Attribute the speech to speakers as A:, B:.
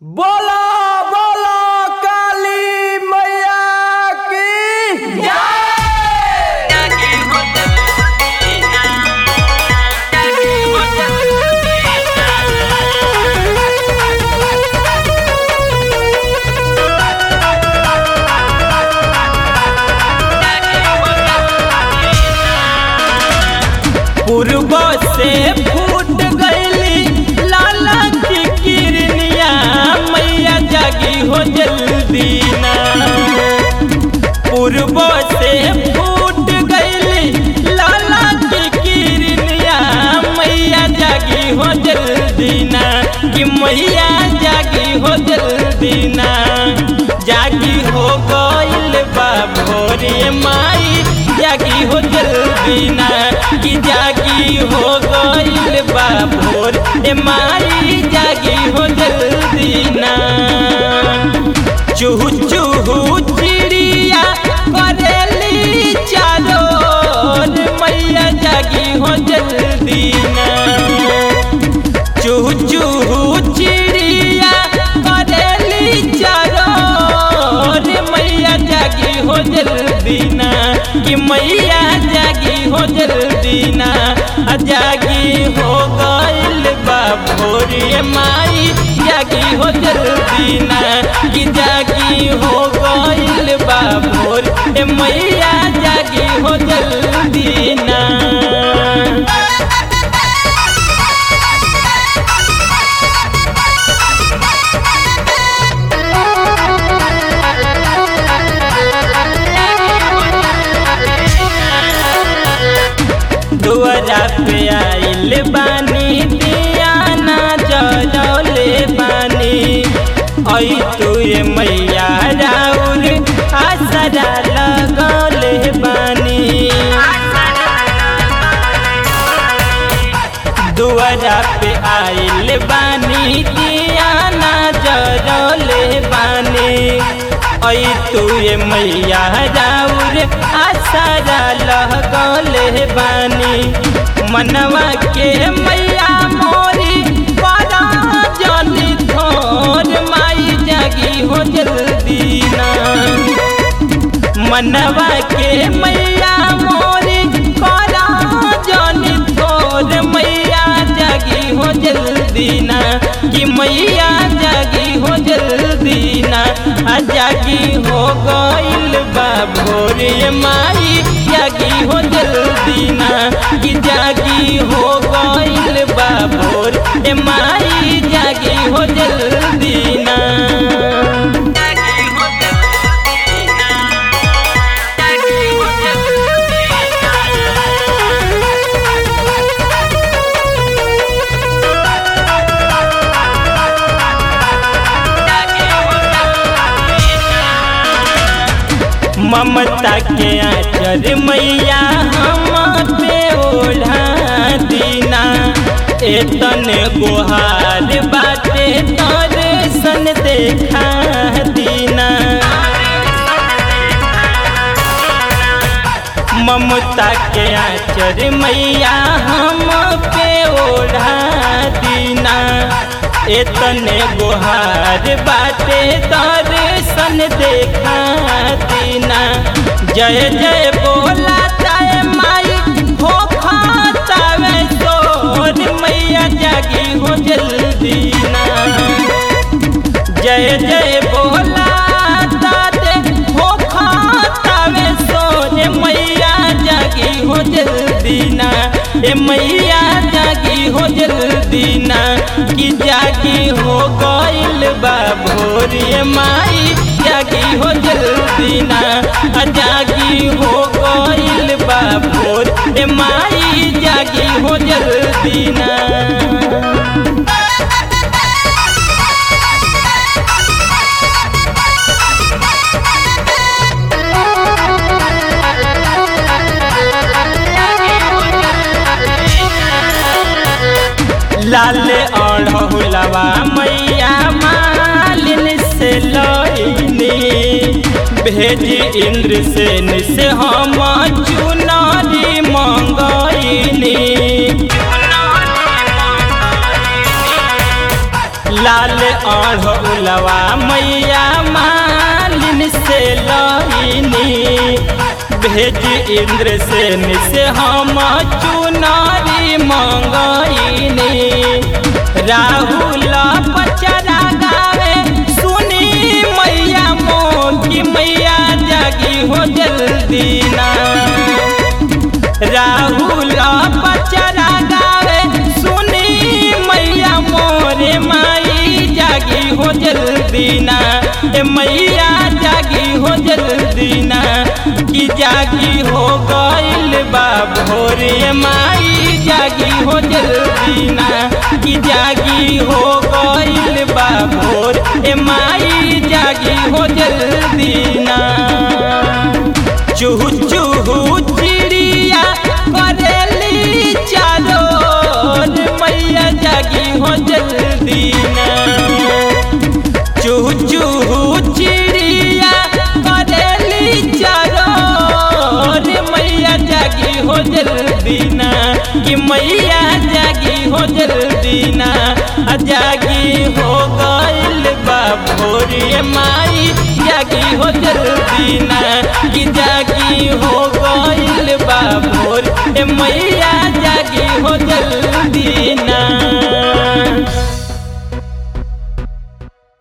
A: बोला बोला काली मैया की पूर्व से फूट गईली लाला की किरनिया मैया जागी हो जल्दी ना पूर्व से फूट गईली लाला की किरनिया मैया जागी हो जल्दी ना कि मैया जागी हो जल्दी ना जागी हो गईल बा भोरे माई जागी हो जल्दी ना कि जागी हो गईल बा भोर ए माई जागी हो जल्दी ना चूहू चूहू चिड़िया करेली चारोर मैया जागी हो जल्दी ना चूहू चूहू चिड़िया करेली चारोर मैया जागी हो जल्दी ना कि मैया जागी हो जल्दी ना आ जागी हो गईल बा भोरे माई जागी हो जल्दी ना कि जागी हो गईल बा भोर ए मैया जागी हो जल्दी ना दुआरा पे आइल बानी दियाना जलौले बानी ऐ तुए मैया राउर आसरा लगौले बानी दुआरा पे आइल बानी दियाना जलौले बानी ऐ तुए मैया राउर आसरा लगौले बानी मनवा के मैया मोरी बड़ा जनी थोर माई जागी हो जल्दी ना मनवा के मैया मोरी बड़ा जनी थोर मैया जागी हो जल्दी ना कि मैया जागी हो जल्दी ना आ जागी हो गईल बा भोरे माई जागी हो जल्दी ना कि जागी हो गईल बा भोर ए माई जागी हो जल्दी ना ममता के आचर मैया हम पे ओढ़ा दीना एतन गुहार बाटे तर सन देखा दीना ममता के आचर मैया हम पे ओढ़ा दीना एतने गुहार बाटे दर्शन देखा दीना जय जय बोला ताए माई हो खातावे सोर मैया जागी हो जल्दी ना जय जय बोला ताते हो खातावे सोर मैया जागी हो जल्दी ना ए मैया जागी हो जल्दी ना कि जागी हो गईल बा भोर ए माई जागी हो जल्दी ना आ जागी हो गईल बा भोर ए माई जागी हो जल्दी ना लाल अढ़ौलवा मैया मालिन से लईनी भेजी इंद्र सेन से हम चुनारी मंगईनी लाल अढ़ौलवा मैया मालिन से लईनी भेज इंद्र सेन से हम चुनारी मंगईनी राहुल पचरा गावे सुनी मैया मोगी मैया जागी हो जल्दी ना राहुल पचरा गावे सुनी मैया मोरे माई जागी हो जल्दी ना ए मैया जागी हो जल्दी ना कि जागी हो गइल बा भोरे माई जागी हो जल्दी ना कि जागी हो गइल बा भोर ए माई जागी हो जल्दी ना चूहू चूहू चिड़िया करेली चारोर मैया जागी हो जल्दी ना चूहू चूहू चिड़िया करेली चारोर मैया जागी हो जल्दी ना कि मैया जागी हो जल्दी ना आ जागी हो गइल बा भोरे माई जागी हो जल्दी ना कि जागी हो गइल बा